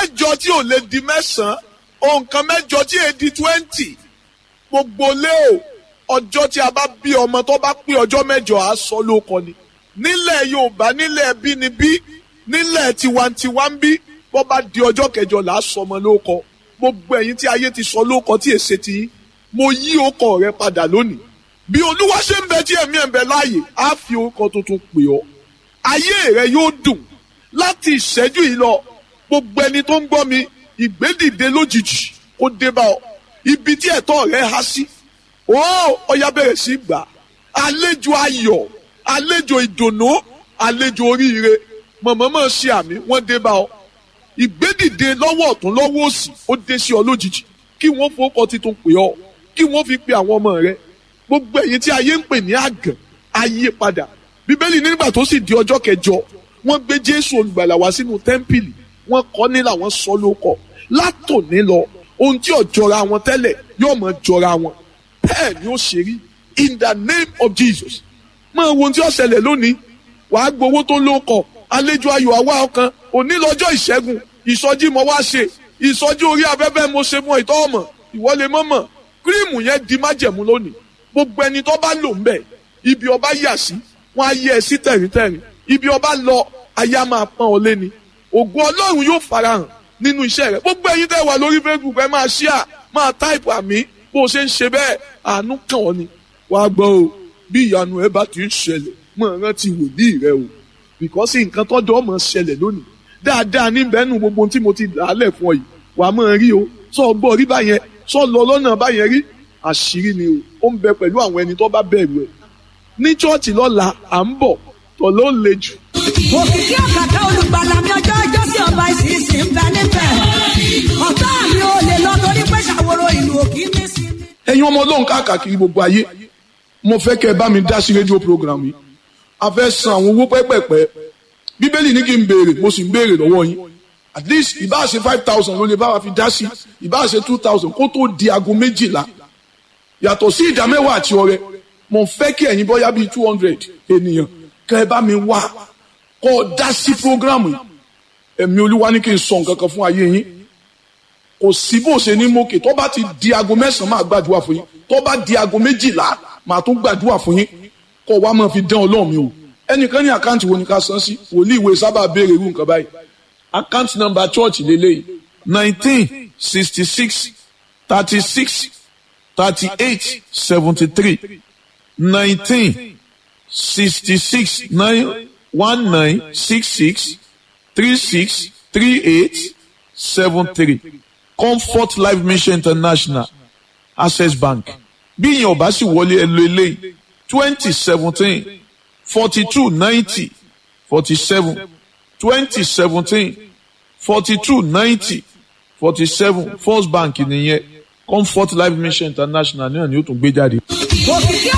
mẹ́jọ tí ò lè di mẹ́sàn-án ohun kan mẹ́jọ tí è di twenty gbogbo lé o ọjọ́ tí a bá bí ọmọ tó bá pé ọjọ́ mẹ́jọ á sọ lóko ni nílẹ̀ Yorùbá nílẹ̀ bínibí nílẹ̀ tiwantiwa ń bí bó bá di ọjọ́ kẹjọ là á sọ ọmọ lóko gbogbo ẹ̀yin tí ayé ti sọ lóko tí èsè ti yín mo yí ọkọ rẹ padà lónìí bí olúwa ṣe ń bẹ tí ẹ̀mí ẹ̀ ń bẹ láàyè á fi orúkọ tuntun pè ọ́ ayé rẹ yóò dùn láti ìṣẹ́jú yìí lọ gbogbo ẹni tó ń gbọ́ mi ìgbédìde lójijì kó dé bá ọ ibi tí ẹ̀tọ́ rẹ há sí ó ọya bẹ̀rẹ̀ sí gbà àlejò ayọ̀ àlejò ìdùnnú àlejò oríire mọ̀mọ́mọ́ ṣe àmì wọ́n dé bá ọ ìgbédìde lọ́wọ́ ọ̀tún lọ́wọ́ òsì ó dé sí ọ lójijì kí wọ́n fowókọ titun pè ọ kí wọ́n fi pe àwọn ọmọ rẹ gbogbo ẹ̀yin tí ayé ń pè ní àgàn ayé padà bíbélì nígbà tó sì di ọjọ́ kẹjọ wọ́n gbé jésù olùgbàlà wá sínú tẹ́ḿpìlì wọ́n kọ́ nílà wọ́n sọ lóko látòní lọ ohun tí ò jọra wọn tẹ́lẹ̀ yóò mọ̀ jọra wọn bẹ́ẹ̀ ni ó ṣe rí in the name of jesus máa wo ohun tí ó ṣẹlẹ̀ lónìí wàá gbowó tó lóko àlejò ayọ̀ àwa ọkàn òní lọ́jọ́ ìṣẹ́gun ìsọjí mo wá ṣe ìsọjí orí afẹ́fẹ́ mo ṣe mọ ìtọ́ ọmọ ìwọlé mọ́mọ́ kírìmù yẹn di májẹ̀mú lónìí gbogbo ẹni tó bá lò ń bẹ̀ ibi ọba yà sí wọn á yẹ ẹ sí tẹ̀ríntẹ̀rín ibi ọba lọ ayé á máa pọ́n ọ léni ògo ọlọ́run yóò farahàn nínú iṣẹ́ rẹ gbogbo ẹyin tẹ́ wà lórí facebook ẹ máa ṣíà máa táìpù àmì bó o ṣe ń ṣe bẹ́ẹ̀ àánú kàn ọ́ ni wàá gbọ́ o bí ìyanu ẹ bá ti ń ṣẹlẹ̀ mọ̀ rántí wòlíì rẹ o bìkọ́sì nǹkan tọ́jọ́ mọ̀ ṣẹlẹ̀ lónìí dáadáa níbẹ̀ nù gbogbo tí mo ti làálẹ̀ fún ọ yìí wàá mọ̀ rí o sọ gbọ́ rí báyẹn sọ lọ lọ́nà báyẹn rí àṣírí ni o ó ń bẹ pẹ̀lú àwọn ẹni tó bá bẹ̀rù ẹ̀ ní chọ́ọ̀chì lọ́la à ń bọ̀ tọ̀ ló le jù. òkìkí ọ̀kàkà olùgbàlà mi ọjọ́ ọjọ́ sí ọba ìsinsìn ń bẹ níbẹ̀ ọ̀tá mi ò lè lọ torí pé ṣàwòrò ìlú òkì ní sí mi. ẹ̀yin ọmọ ọlọ́run káàkiri gbogbo ayé mo fẹ́ kẹ́ ẹ bá mi dá sí rédíò program yìí a fẹ́ san àwọn owó pẹ́pẹ́pẹ́ bíbélì ní kí n béèrè mo sì ń béèrè lọ́wọ́ yín at least ìbá ṣe five thousand ló lè bá wa fi dá sí ìbá ṣe two thousand kó tó di aago méjìlá yàtọ̀ sí ìdá mẹ́wàá àti ọrẹ mo fẹ́ kí ẹ̀yin bọ́yá bíi two hundred ènìyàn kẹ́ ẹ bá mi wá kọ́ ọ dá sí program yìí ẹ̀mí olúwa ní kí n sọ nǹkan kan fún ayé yín kò sí bó ṣe ní mókè tó bá ti di aago mẹ́sàn-án máa gbàdúrà fún yín tó bá di aago méjìlá máa tún gbàdúrà fún yín kọ́ wa máa fi dán ọlọ́run mi o ẹnìkan ní àkáǹtì wo ni ká san sí wòlíì ìwé sábà béèrè irú nǹkan báyìí àkáǹtì nọ́mbà church lélẹ́yìí nineteen sixty six thirty six thirty eight seventy three nineteen sixty six nine one nine six six three six three eight seven three comfort life mission international access bank bí ìyẹn ò bá sì wọlé ẹ lo eléyìí twenty seventeen forty two ninety forty seven twenty seventeen forty two ninety forty seven first bank nìyẹn comfort life mission international náà ni ó tún gbé jáde. òkìkí